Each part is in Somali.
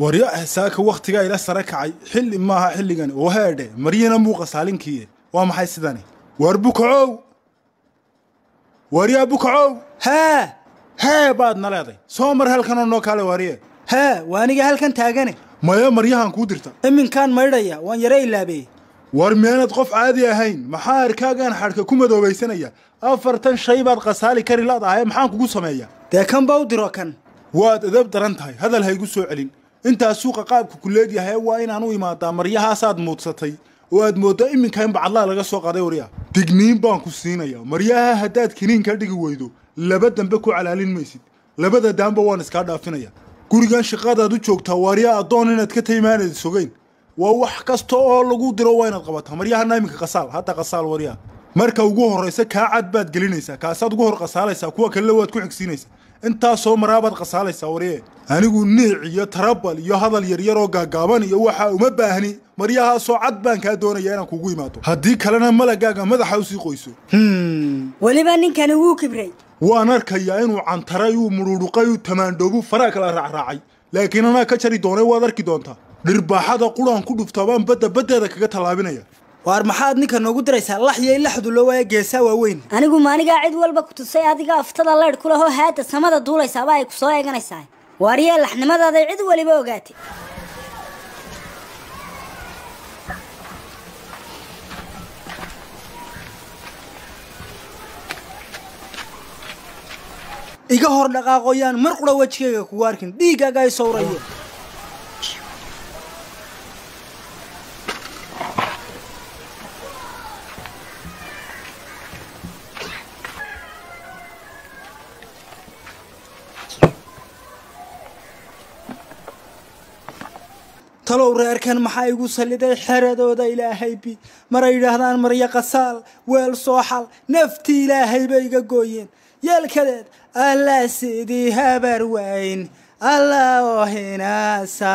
waryo ahsaaka wakhtigaa ila sare kacay xilli maaha xilligani oo heedhe maryana muuqa saalinkiiye waa maxay sidani waar bukacow waaryaa bukacow haa hee baad na leeday soo mar halkanoo noo kaale waarye haa waa aniga halkan taagane maya maryahan kuu dirta iminkaan maydhaya waan yaro ilaabeeyey war miyaanad qof caadi ahayn maxaa arkaagaan xadhka ku madoobaysanaya afartan shay baad khasaali kari ladahay maxaan kugu sameeya dee kan ba u diro kan waad edab daran tahay hadal haygu soo celin intaas suuqa qaabka ku leegyahay waa inaan u imaadaa maryahaasaad muudsatay oo aad mooddaa iminka in bacadlaha laga soo qaday waryaa digniin baan ku siinaya maryaha haddaad kiniin ka dhigi weydo laba dambe ku calaalin maysid labada daanba waan iskaa dhaafinaya gurigan shaqadaad u joogtaa waaryaa addoon inaad ka taimaanad sogeyn waa wax kasta oo lagu diro waa inaad qabataa maryahana iminka qasaal hadda qasaal waryaa marka ugu horraysa kaa cad baad gelinaysaa kaasaad ugu hor qasaalaysaa kuwa kalena waad ku xigsiinaysaa intaasoo maraabaad qasaalaysaa warye anigu niic iyo tarabal iyo hadal yaryar oo gaagaaban iyo waxaa uma baahni maryahaasoo cad baan kaa doonaya inaan kugu imaado haddii kalena malagaaga madaxa usii qoyso weliba ninkani wuu kibray waan arkayaa inuu cantaray uu mudhuudhuqay uu tamaandhoobu faraa kala raacraacay laakiin anaa ka jari doonay waad arki doontaa dhirbaaxada quraan ku dhuftaa baan badda baddeeda kaga tallaabinaya waar maxaad ninka noogu diraysaa lax iyo ilaxdu loo waaya geesaa waaweyn anigu maanigaa cid walba ku tusay adiga aftada leydh ku lahoo haadda samada duulaysaaba ay ku soo eeganaysaa waariyee laxnimadaaday cid weliba ogaatay iga hor dhaqaaqoyaan mar qura wejigayga kugu arkin dhiiggaaga ay sawrayo talow reerkan maxaa igu salliday xeradooda ilaahay bi maray yidhaahdaan maryo qasaal weel sooxal nafti ilaahay bay iga gooyeen yeelkadeed alla sidii habar wayn alla oo hinaasa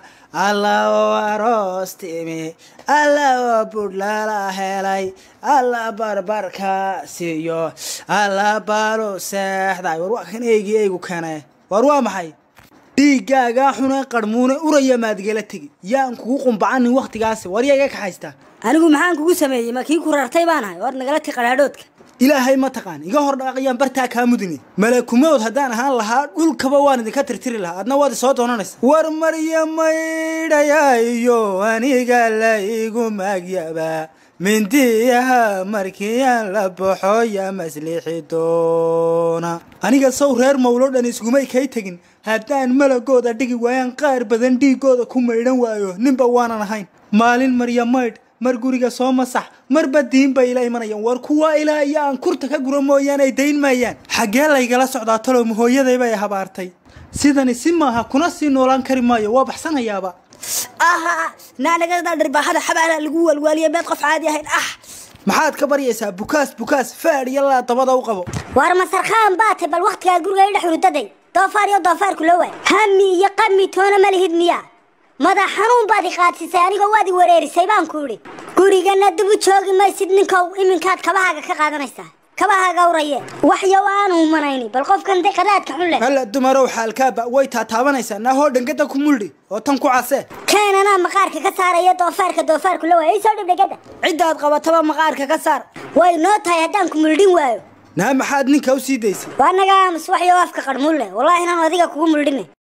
alla oo aroos timi alla oo budhlala helay alla barbarka siiyo alla balu seexday war waa kan eygii eygu kane war waa maxay dhiiggaagaa xune qarmuune uraya maadgala tegi yaan kugu qumbacanin wakhtigaasi waryaa iga kaxaystaa anigu maxaan kugu sameeyey ma kii ku rartay baan ahay war nagala ti qadhaadhoodka ilaahay ma taqaan iga hor dhaqayaan bartaa kaa mudine malakumood haddaan ahaan lahaa dhulkaba waan idinka tirtiri lahaa adna waad isoo doonanaysa war marya maydhayayo aniga la igu maagyaba mindiyaha markiiyaan la baxo ya maslixi doona aniga sow reer mawlo dhan isgumay kay tegin haddaan malagooda dhigi waayaan qaar badan dhiigooda ku maydhan waayo ninba waanan ahayn maalin marya maydh mar guriga soo masax marba diin bay ila imanayaan war kuwa ilaa iyo aan kurta ka gura mooyaan ay dayn maayaan xaggee laygala socdaa talow mahooyaday bay habaartay sidani si maaha kuna sii noolaan kari maayo waa baxsanayaaba aha naanagada dhirbaaxada xabaala lagu waalwaaliya meed qof caadi ahayn ah maxaad ka baryaysaa bukaas bukaas faadh iyo laa dabada u qabo waar masarkhaan baatay bal wakhtigaad guriga idhex hurdaday doofaar iyo doofaarku la waay hami iyo qami toona ma lihid miyaa madax xanuun baad i qaadsisay anigoo waad i wareerisay baan ku idhi gurigana dib u joogi maysid ninkow iminkaad kabahaaga ka qaadanaysaa kabahaaga uraye waxyow aanu umanayni bal qofkan de qadaadka xun leh halla dumarow xaalkaaba way taataabanaysaa naahoo dhangada ku muldhi oo tan ku case keenanaa maqaarka ka saaraya doofaarka doofaarku la waay soo dhib dhegada ciddaad qabataba maqaarka ka saar way noo tahay haddaan ku muldhin waayo naa maxaad ninka u sii daysay waa naga aamus waxyow afka qarmuun leh wallaahi inaan adiga kugu muldhine